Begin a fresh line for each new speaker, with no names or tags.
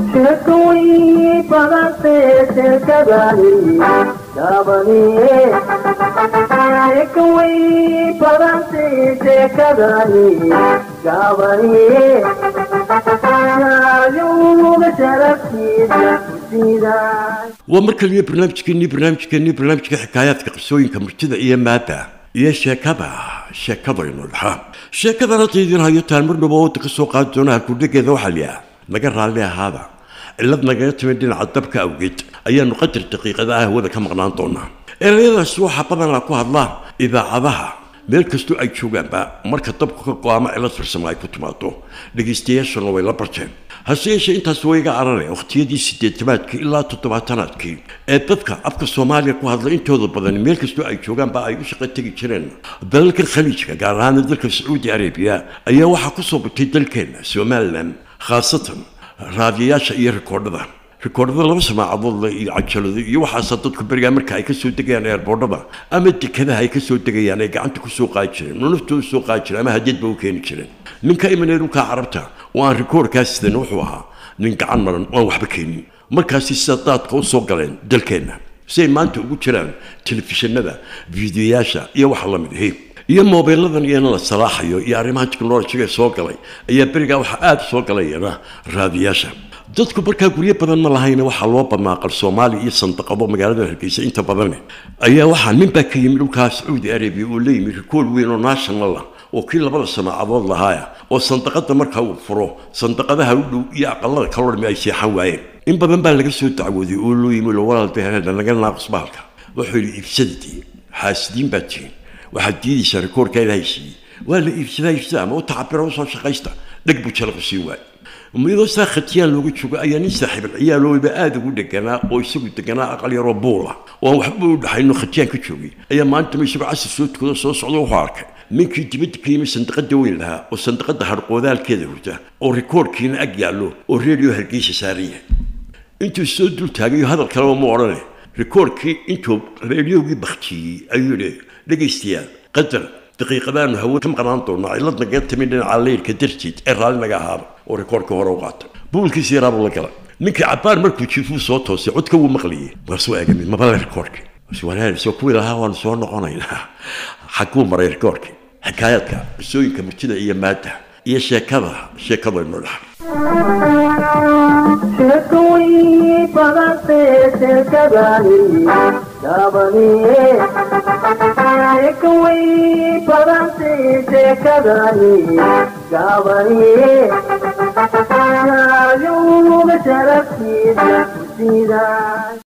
sheekooyin badantee sheekadani gaabaniye sheekooyin badantee sheekadani gaabaniye shaayowga sharaftiisa kusiiday
waa mar kaliya barnaamijkeennii barnaamijkeennii barnaamijka xikaayaadka qisooyinka murtida iyo maada iyo sheekada sheekadaynu dhaxa sheekadan hadda idiin hayo taanmarnaba wadda ka soo qaadi doona halkudhegeeda waxaa liyaa naga raalli ahaada cillad nagaga timid dhinaca dabka awgeed ayaanu qadar daqiiqada ah hawada ka maqnaan doonaa erayadaasi waxaa badanaa ku hadlaan idaacadaha meel kastoo ay joogaanba marka dabku ka go-aamo cillad farsamo ay ku timaado dhegaystayaashuna way la barteen hase yeeshee intaas waa iga carare wakhtiyadii sideetamaadkii ilaa toddobaatanaadkii ee dadka afka soomaaliya ku hadla intooda badan meel kastoo ay joogaanba ay u shaqo tegi jireen dalalka khaliijka gaar ahaan dalka sacuudi arabiya ayaa waxaa kusoo batay dalkeena somalilan khaasatan raadiyayaasha iyo rikoodhada rikoodhada laba samaacadood le iyo cajalado iyo waxaasa dadku berigaa marka ay kasoo degayaan eerboodhada ama dekadaha ay kasoo degayaan ay gacanta kusoo qaadi jireen oo naftooda soo qaadi jireen ama hadiyadba u keeni jireen ninka imanay dhulkaa carabta oo aan rikoorkaas sidan wuxuu ahaa nin gacan maran oo aan waxba keenin markaasi sida daadka u soo galeen dalkeenna si ay maanta ugu jiraan telefishinada fiidiyoyaasha iyo waxa la mid ahi iyo moobiladan iyana la salaaxayo iyo arrimaha technolojiga soo galay ayaa berigaa waxaa aada soo galayana raadiyaasha dadku markaa guryo badan ma lahayna waxaa loo badnaa qal soomaali iyo sandaqado magaalada hargeysa inta badan ayaa waxaa ninbaa ka yimid dhulkaa sacuudi arabiya oo la yimid rikool weyn oo national ah oo kii labada samaacadood lahaaya oo sandaqada marka uu furo sandaqadaha u dhow iyo aqalada kaloo dhami ay seexan waayeen in badan baa laga soo dacwooday oo loo yimid walaal beheeda naga naaqus bahalka wuxuu yidhi iibsadadii xaasidiin baa tihiin waxaad diidaysaa rikoorkaa ilaahay siiyey waa la iibsadaa iibsada ama u tacabira usoo shaqaysta dheg buu jalaqu sii waay iyadoo saa khatiyaan looga joogo ayaa nin saaxiibal ciyaalooba aada ugu deganaa oo isagu deganaa aqal yaroo buula oo aan waxba u dhaxayno khatiyaan ka joogay ayaa maantama isagoo casir soo tukado soo socdo wuxuu arkay ninkii dibadda ka yimid sandaqada weyn lahaa oo sandaqada harqoodaalkeeda hurta oo rikoorkiina ag yaallo oo reediyo hargeysa saaran yahay intuu soo dul taagayo hadal kaleba ma odhane rikoorkii intuu reediyogii baktiyey ayuu yidhi dhegaystayaal qadar daqiiqadaanu hawo ka maqnaan doonaa cillad nagaga timid dhinaca leyrka darteed ee raalli naga ahaaba oo rikoorka hore u qaata buulkiisa yaraabuu la galay ninkii cabaar markuu jiifuu soo toosay codka wuu maqlayay markaasuu eegamid mabale rikoorki soo kuwii lahaa waanu soo noqonaynaa xaguu maray rikoorki xikaayaadka qisooyinka murtida iyo maada iyo sheekada sheekadaynu dhax
sheekooyin badantee sheekadani gaabaniye sheekooyin badantee sheekadani gaabaniye shaayowga sharaftiisa kusiiday